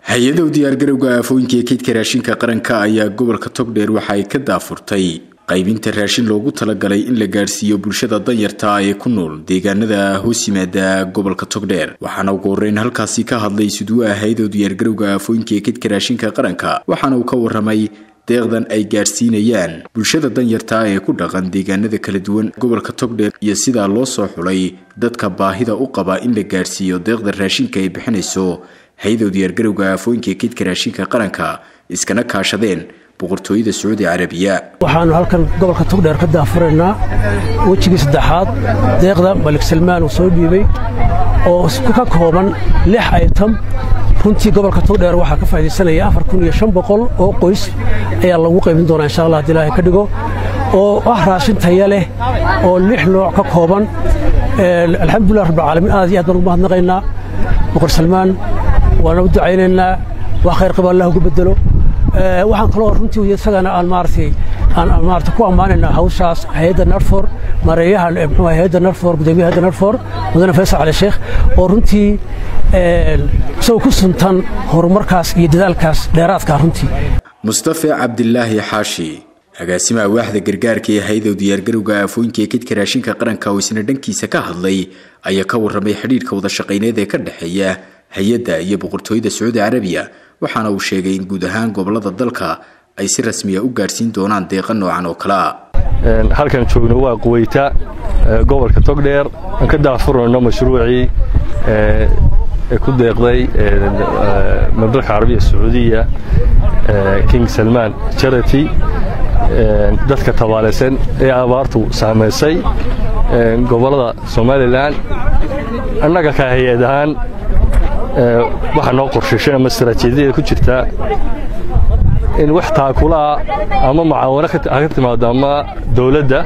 hay-adow diyaargarowga aafooyinka ee kaydka raashinka qaranka ayaa gobolka togdheer waxa ay ka daafurtay qaybinta raashin loogu talagalay in la gaadhsiiyo bulshada danyarta ee ku nool deegaanada hoos yimaada gobolka togdheer waxaana ugu horreyn halkaasi ka hadlay suduwa hay-adow diyaargarowga aafooyinka ee kaydka raashinka qaranka waxaana uu ka waramay deeqdan ay gaadhsiinayaan bulshada danyarta ee ku dhaqan deegaanada kala duwan gobolka togdheer iyo sidaa loo soo xulay dadka baahida u qaba in la gaadhsiiyo deeqda raashinka ay bixinayso hay-adow diyaargarowga aafooyinka ee kaydka raashinka qaranka iskana kaashadeen boqortooyada sacuudi carabiya waxaanu halkan gobolka togdheer ka daafuraynaa wejigii saddexaad deeqda malik salmaan uu soo dhiibay oo ka kooban lix aytam runtii gobolka togdheer waxaa ka faaidaysanaya afar kun iyo shan boqol oo qoys ayaa lagu qaybin doonaa insha allah hadii ilaahay ka dhigo oo ah raashin taya leh oo lix nooc ka kooban alxamdulilah rabbilcaalamiin aad iyo aad baan ugu mahadnaqaynaa boqor salmaan waana u ducaynaynaa waa khayr qaba allah ugu bedelo waxaan kaloo runtii isagana aan maaratay aan maarata ku ammaanaynaa hawshaas hay-adda narfor mareeyaha muxuu hay-adda narfor gudoomiyaha hayadda narfor mudane faysal cali sheekh oo runtii isagoo ku suntan horumarkaas iyo dadaalkaas dheeraadka runtii mustafe cabdilaahi xaashi agaasimaha waaxda gargaarka ee hay-adow diyaargarowga aafooyinka ee kaydka raashinka qaranka oo isna dhankiisa ka hadlay ayaa ka warramay xidhiidhka wadashaqayneed ee ka dhexeeya hay-adda iyo boqortooyada sacuudi carabiya waxaana uu sheegay in guud ahaan gobolada dalka ay si rasmiya u gaadhsiin doonaan deeqa noocan oo kale ah halkan joogno waa quweyta gobolka togdheer aan ka daafurayno mashruucii ee ku deeqday mamlaka carabiya sacuudiya king salmaan charity dadka tabaalaysan ee abaartu saamaysay gobollada somalilan annaga ka hay-ad ahaan waxaa noo qorshayshan ama istaraatiijiyada ku jirtaa in wax taakulaha ama mucaawano ka timaado ama dawladda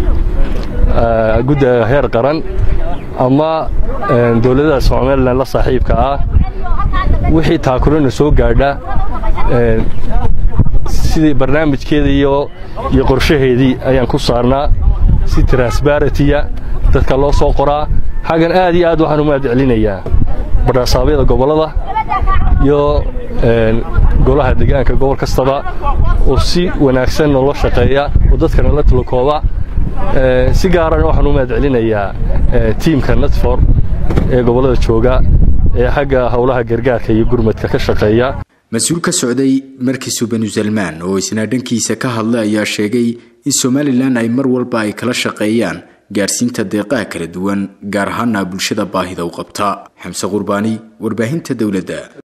gudda heer qaran ama dawladada somalilan la saaxiibka ah wixii taakulana soo gaadha sidii barnaamijkeeda iyo qorshaheedii ayaan ku saarnaa si transbaratiya dadka loo soo qoraa xaggan aad iyo aad waxaan u mahad celinayaa badhasaabyada gobollada iyo golaha deegaanka gobol kastaba oo si wanaagsan noola shaqeeya oo dadkana la tulakooba si gaarana waxaan u mahad celinayaa tiimka natfor ee gobollada jooga ee xagga howlaha gargaarka iyo gurmadka ka shaqeeya mas-uul ka socday markiisu banu salmaan oo isna dhankiisa ka hadlay ayaa sheegay in somalilan ay mar walba ay kala shaqeeyaan gaadhsiinta deeqaha kala duwan gaar ahaana bulshada baahida u qabta xamse qurbaani warbaahinta dowladda